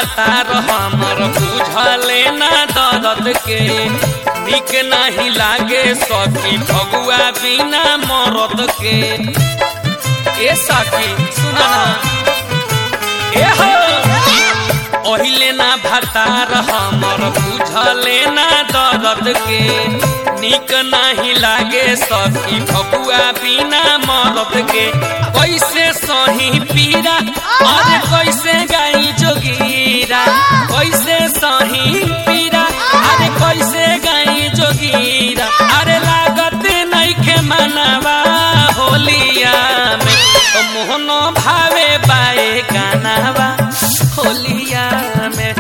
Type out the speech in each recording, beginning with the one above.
भतार हमर बुझले ना दर्द के निक नहीं लागे सखी फगुआ बिना मरद के ए सखी सुना ना ए हो ओहिले ना भतार हमर बुझले ना दर्द के निक नहीं लागे सखी फगुआ बिना मरद के कैसे सही पीरा अरे कैसे गाई जोगीरा कैसे सही पीरा अरे कैसे गाई जोगीरा अरे लागत नहीं के मनवा होलिया में तो मोहन भावे बाए गानावा होलिया में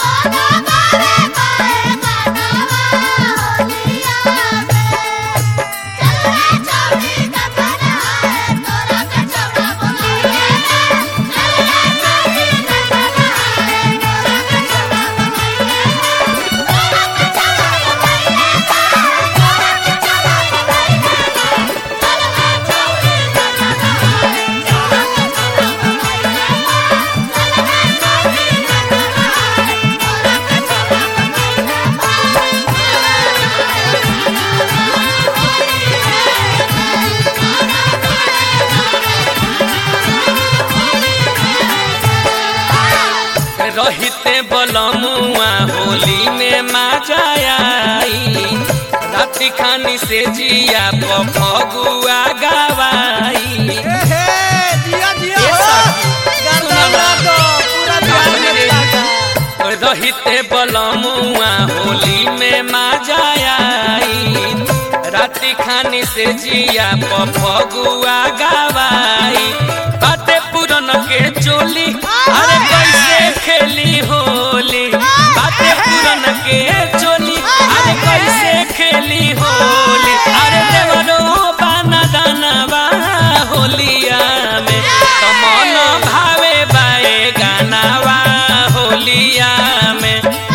रहिते बलमुआ होली में मजा आई राति खानी से जिया फगुआ गवाई हे दिया दिया ये हो सब गर्दा मार दो पूरा बिहार में लागा रहिते बलमुआ होली में मजा आई राति खानी से जिया फगुआ गवाई बाते पुरन के चोली अरे कैसे खेली होली बाते पुरन के चोली अरे कैसे खेली होली अरे देवरो बाना दानवा होलिया में तमन भावे बाए गानावा होलिया में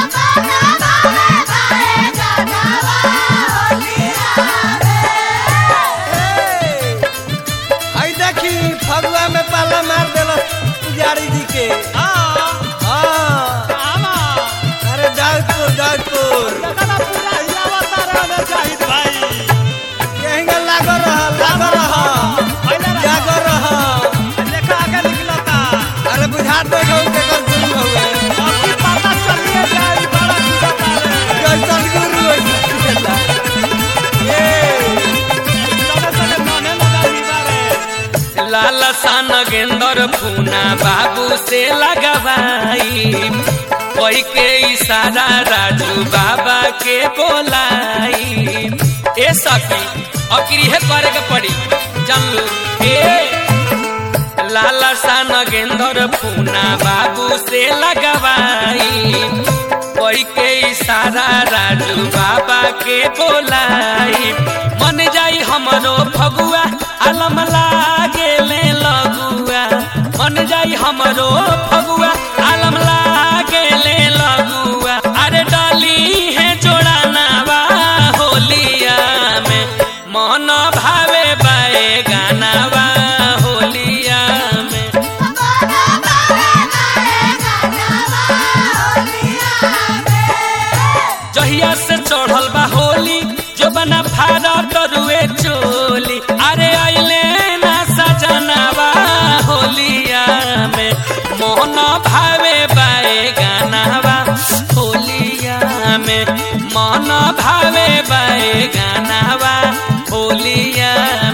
आई देखी फगुआ में पाला मार देला पुजारी जी के हाँ अरे दाऊदपुर दाऊदपुर यहीं लागो रहा लागो रहा जागो रहा अरे बुझा दे गौ के कर गुरु हवे जैसन गुरु वैसन खेला लाल सन गेंदर फूना बाबू से लगवाई कोई के इशारा राजू बाबा के बोलाई ए सखी अक्री है करे के पड़ी जानलू ए लाल सन गेंदर फूना बाबू से लगवाई कोई के इशारा राजू बाबा के बोलाई मन जाई हमरो फगुआ आलम लागे ले लगुआ मन जाई हमरो फगुआ आलम लागे ले लगुआ अरे डाली है जोड़ा नावा होलिया में मन भावे बाए गानावा होलिया में जहिया से चढ़ल बा होली जो बना फारा तरुए चोली अरे अइले ना सजनावा होलिया में मोहन भावे बाए गानावा होलिया में मन भावे बाए गानावा होलिया